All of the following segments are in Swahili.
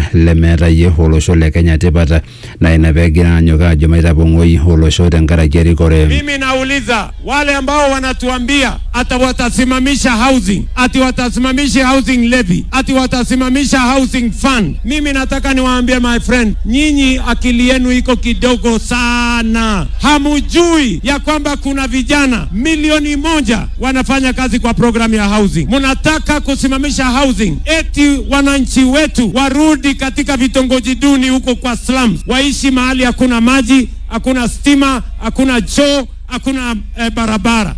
lemeetayie olosho le Kenya tipat na ina peegira anyok ajo maitapong'oi olosho tenkaraki erikore. Mimi nauliza wale ambao wanatuambia ati watasimamisha housing, ati watasimamisha housing levy, ati watasimamisha housing fund. Mimi nataka niwaambie my friend, nyinyi akili yenu iko kidogo sana. Hamujui ya kwamba kuna vijana milioni moja wanafanya kazi kwa programu ya housing. Mnataka kusimamisha housing eti wananchi wetu warudi katika vitongoji duni huko kwa slums, waishi mahali hakuna maji, hakuna stima, hakuna choo, hakuna eh, barabara.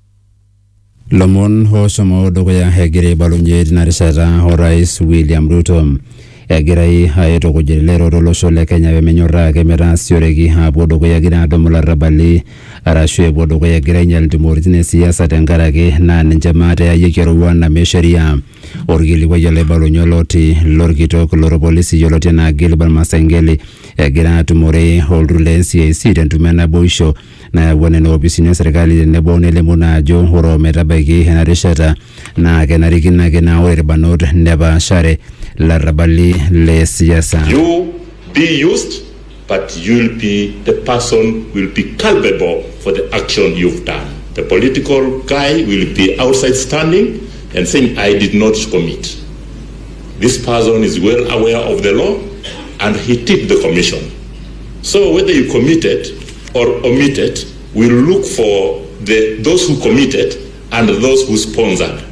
lomon oshomo dukuya egira aibalunye tina rishata orais William Ruto egirai aitukuj elelero olosho le Kenya pemenyorraa ake metaasioreki apuo dukuya egira adumu larrabali arashu epuo dukuya egira ainyal ntumoritin esiasa tenkaraki naa ninche maate eyayieki eroruan amu sheria orkilikuai olaibalunye oloti lorkitok lorpolisi yioloti enaa Gilbert Masengeli egira atumore olturur le NCIC tentumo enaboisho nayawua nena opisini esirkali tenebo nelimu naa ajo ore ometabaiki ena rishata naa kenarikino ake naa ore irbanot nepaashare larrabali le siasa. You be used, but you'll be the person will be culpable for the action you've done. The political guy will be outside standing and saying, I did not commit. This person is well aware of the law and he tipped the commission. So whether you committed or omitted, we'll look for the, those who committed and those who sponsored.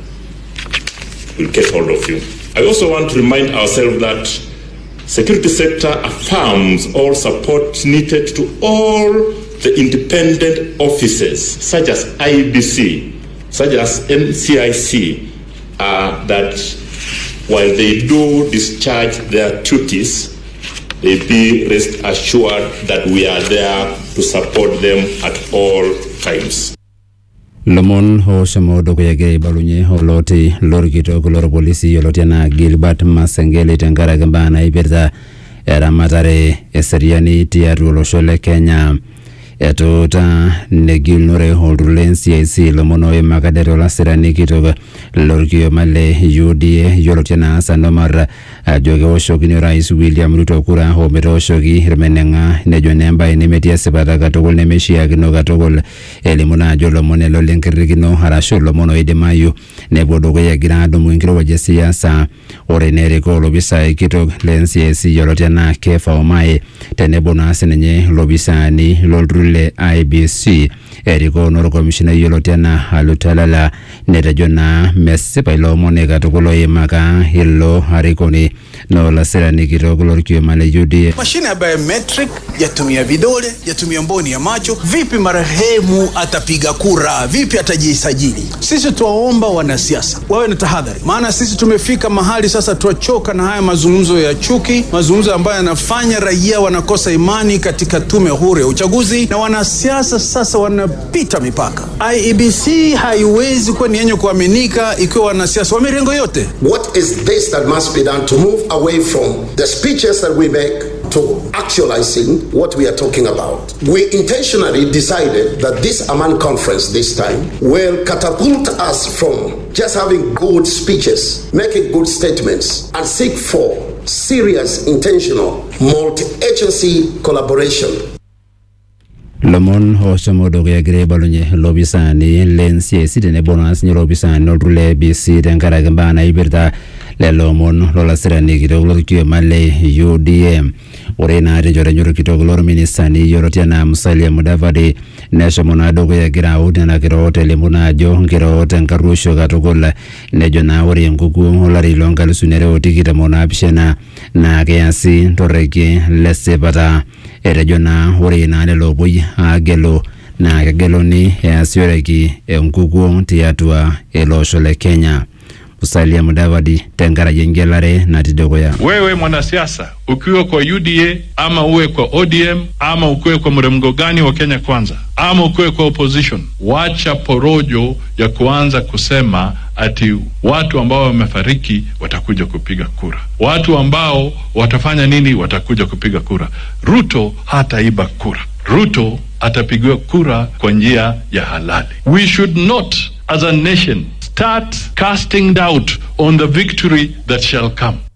We'll get hold of you. I also want to remind ourselves that security sector affirms all support needed to all the independent offices such as IBC, such as NCIC, uh, that while they do discharge their duties, they be rest assured that we are there to support them at all times. lomon oshomo dukuya egira aibalunye oloti lorkitok lorpolisi yioloti enaa Gilbert Masengeli tenkaraki mbaa naipirta eramatare eseriani tiatua olosho le Kenya etuuta negilunore olturur le NCIC lomon oimaka det olasirani kitok lorkioma le UDA yioloti enaa Hassan Omar ajo keoshokini orais William Ruto kura ometooshoki irmeneng'a nejo naa embaye nemetii esipata katukul nemeishiakino katukul elimu naa ajo lomon elo lenkirrikino arashu lomon oidimayu nepuo dukuya egira adumu enkirowuaj esiasa ore nerikoo olopisai kitok le NCIC yioloti enaa Kefa Omae tenebo naa sininye lopisaani lolturur le IBC erikoo norkomishonai yioloti enaa Alutalala netejo naa mesipa ilo omoni katukul oimaka ilo arikoni na olasirani kitok lorkioma le UDA mashine ya biometric yatumia vidole yatumia mboni ya macho vipi marehemu atapiga kura vipi atajisajili sisi tuwaomba wanasiasa wawe na tahadhari maana sisi tumefika mahali sasa tuwachoka na haya mazungumzo ya chuki mazungumzo ambayo yanafanya raia wanakosa imani katika tume huru ya uchaguzi na wanasiasa sasa wanapita mipaka iebc haiwezi kuwa ni yenye kuaminika ikiwa wanasiasa wa mirengo yote What is this that must be done to move away from the speeches that we make to actualizing what we are talking about? We intentionally decided that this Amman conference this time will catapult us from just having good speeches, making good statements, and seek for serious, intentional, multi agency collaboration lomon oshomo dukuya egira aibalunye lopisaani le NCIC tenebo naa sinye lopisaani lolturur le ABC tenkaraki mbaa naipirta lelo omon lolasirani kitok lorkioma le UDA ore naa tenchoto enye orkitok lorministani yioloti enaa Musalia Mudavadi neshomo naa dukuya egira aut nena kiroot elimu naa ajo nkiroot enkarruisho katukul nejo naa ore enkukuo olari loonkalusuni are otikitam onaapishana naa keasi torreki lesipata etejo naa ore naa lelo opuoi aagelu naa kegeluni easioreki enkukuo tiatua ele osho le Kenya. Musalia Mudavadi tenkaraki engelare natii dukuya. Wewe mwanasiasa ukiwa kwa UDA ama uwe kwa ODM ama ukiwe kwa mrengo gani wa Kenya Kwanza ama ukiwe kwa opposition, wacha porojo ya kuanza kusema ati watu ambao wamefariki watakuja kupiga kura, watu ambao watafanya nini watakuja kupiga kura. Ruto hataiba kura. Ruto atapigiwa kura kwa njia ya halali. We should not as a nation start casting doubt on the victory that shall come.